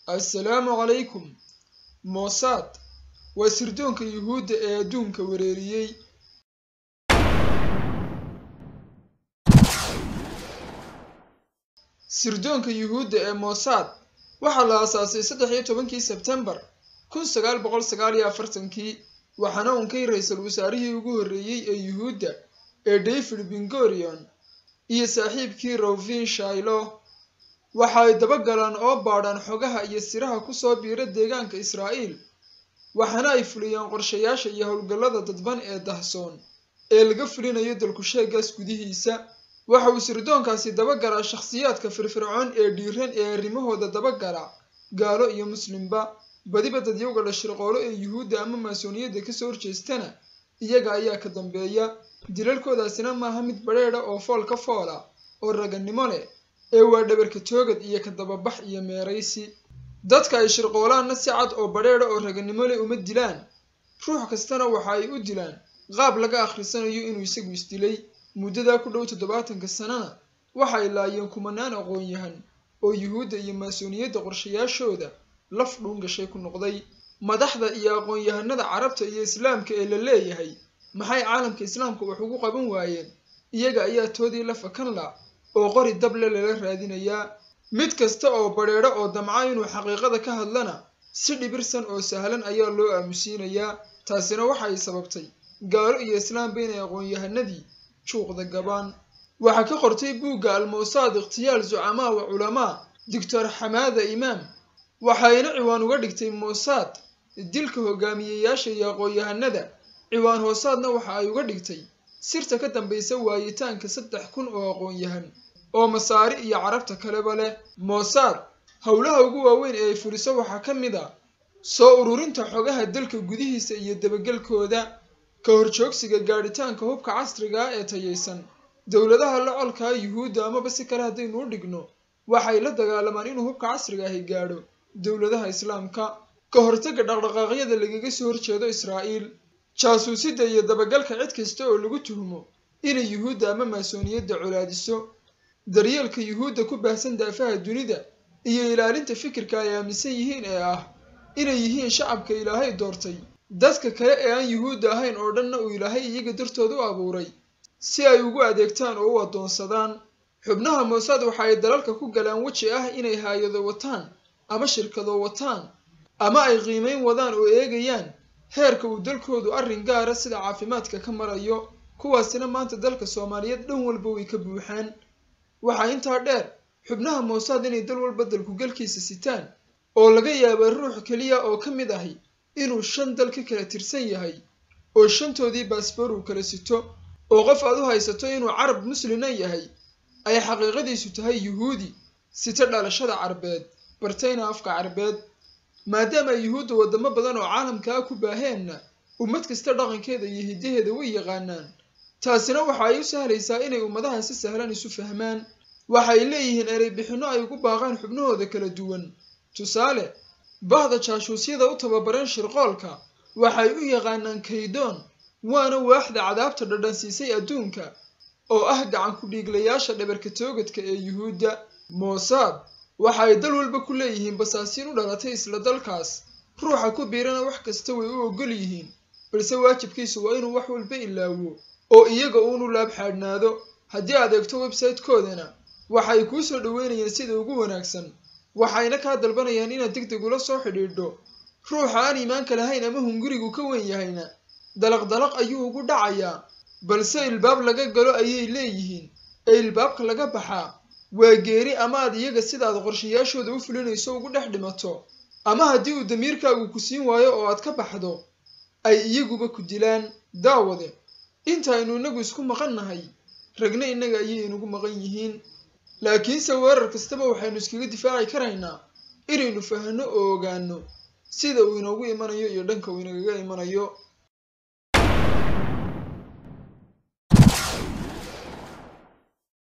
assalaamu calaykum mossad waa sirdoonka yuhuudda ee adduunka wereeriyey sirdoonka yuhuudda ee mossad waxaa la aasaasay saddex iyo tobankii sebtembar kun sagaal boqol sagaal iyo afartankii waxaana unkay ra-iisul wasaarihii ugu horreeyey ee yuhuudda ee david bingorion iyo saaxiibkii rovin shailo waxa ay dabagalaan oo baadhaan xogaha iyo siraha kusoo biira deegaanka israa'iil waxaana ay fuliyeen qorshayaasha iyo howlgallada dadban ee dahsoon ee laga fulinayo dalkusheegaas gudihiisa waxa uu sirdoonkaasi dabagalaa shakhsiyaadka firfircoon ee dhiiran ee arrimahooda dabagala gaalo iyo muslimba badiba dadyowga la shirqoolo ee yuhuudda ama maasooniyadda kasoo horjeestana iyaga ayaa ka dambeeya dilalkoodaasina maaha mid badheedha oo fool ka foola oo raganimo leh ee waa dhabarka toogad iyo ka dababax iyo meeraysi dadka ay shirqoolaanna si cad oo badheedha oo raganimo leh uma dilaan ruux kastana waxa ay u dilaan qaab laga akhrisanayo inuu isagu isdilay muddadaa ku dhow toddobaatanka sanana waxa ay laayeen kumanaan aqoon-yahan oo yuhuudda iyo maasooniyadda qorshayaashooda laf dhuun gashay ku noqday madaxda iyo aqoon-yahanada carabta iyo islaamka ee la leeyahay maxay caalamka islaamka wax ugu qaban waayeen iyaga ayaa toodii la fakan la oo qori dable lala raadinayaa mid kasta oo badheedho oo damca inuu xaqiiqada ka hadlana si dhibirsan oo sahlan ayaa loo aamusiinayaa taasina waxa ay sababtay gaalo iyo islaamba inay aqoon-yahanadii juuqda gabaan waxaa ka qortay buugga almowsaad ikhtiyaal zucamaa wa culamaa doctor xamaada imaam waxayna ciwaan uga dhigtay mossad dilka hogaamiyeyaasha iyo aqoon-yahanada ciwaan hoosaadna waxa ay uga dhigtay sirta ka dambaysa waayitaanka saddex kun oo aqoon-yahan oo masaari iyo carabta kaleba leh mossad howlaha ugu waaweyn ee ay fuliso waxaa ka mid a soo ururinta xogaha dalka gudihiisa iyo dabagelkooda ka horjoogsiga gaadhitaanka hubka casriga ah ee tayaysan dowladaha la colkaa yuhuudda amaba si kale haddaynu u dhigno waxay la dagaalamaan inuu hubka casriga ahi gaadho dowladaha islaamka ka hortaga dhaqdhaqaaqyada lagaga soo horjeedo israa'iil jaasuusidda iyo dabagalka cid kasta oo lagu tuhmo inay yuhuudda ama maasooniyadda colaadiso daryeelka yuhuudda ku baahsan daafaha dunida iyo ilaalinta fikirka ay aaminsan yihiin ee ah inay yihiin shacabka ilaahay doortay dadka kale ee aan yuhuudda ahayn oo dhanna uu ilaahay iyaga dartooda u abuuray si ay ugu adeegtaan oo u addoonsadaan xubnaha mossad waxa ay dalalka ku galaan weji ah inay haayado wataan ama shirkado wataan ama ay qiimayn wadaan oo eegayaan heerka uu dalkoodu arrin gaara sida caafimaadka ka marayo kuwaasina maanta dalka soomaaliyeed dhan walba way ka buuxaan waxaa intaa dheer xubnaha mossad inay dal walba dalkugalkiisa sitaan oo laga yaaba ruux keliya oo ka mid ahi inuu shan dal ka kala tirsan yahay oo shantoodii baasboor uu kala sito oo qof aad u haysato inuu carab muslina yahay ay xaqiiqadiisu tahay yuhuudi sita dhalashada carbeed bartayna afka carbeed maadaama ay yuhuudda waddamo badan oo caalamka ah ku baaheenna ummad kasta dhaqankeeda iyo hiddaheeda way yaqaanaan taasina waxa ay u sahlaysaa inay ummadaha si sahlan isu fahmaan waxay leeyihiin erey bixinno ay ugu baaqaan xubnahooda kala duwan tusaale bahda jaashuusyada u tababaran shirqoolka waxay u yaqaanaan kaydoon waana waaxda cadaabta dhadhansiisay adduunka oo ah gacan ku-dhiiglayaasha dhabarka toogadka ee yuhuudda mossad waxa ay dal walba ku leeyihiin basaasiin u dhalatay isla dalkaas ruuxa ku biirana wax kasta way u ogol yihiin balse waajibkiisu waa inuu wax walba ilaawo oo iyaga uunu laab xaadhnaado haddii aad eegto website-koodana waxay kuu soo dhoweynayaan sida ugu wanaagsan waxayna kaa dalbanayaan inaad deg deg ula soo xidhiidho ruuxa aan iimaanka lahayn ama hungurigu ka weyn yahayna dalaq dalaq ayuu ugu dhacayaa balse ilbaab laga galo ayay leeyihiin ee ilbaabka laga baxaa waa geeri ama aad iyaga sidaad qorshayaashooda u fulinayso ugu dhex dhimato ama haddii uu damiirkaagu ku siin waayo oo aad ka baxdo ay iyaguba ku dilaan daawade intaaynu innagu isku maqan nahay ragna innaga ayay inugu maqan yihiin laakiinse weerar kastaba waxaynu iskaga difaaci karaynaa inaynu fahanno oo ogaano sida uu inoogu imanayo iyo dhanka uu inagaga imanayo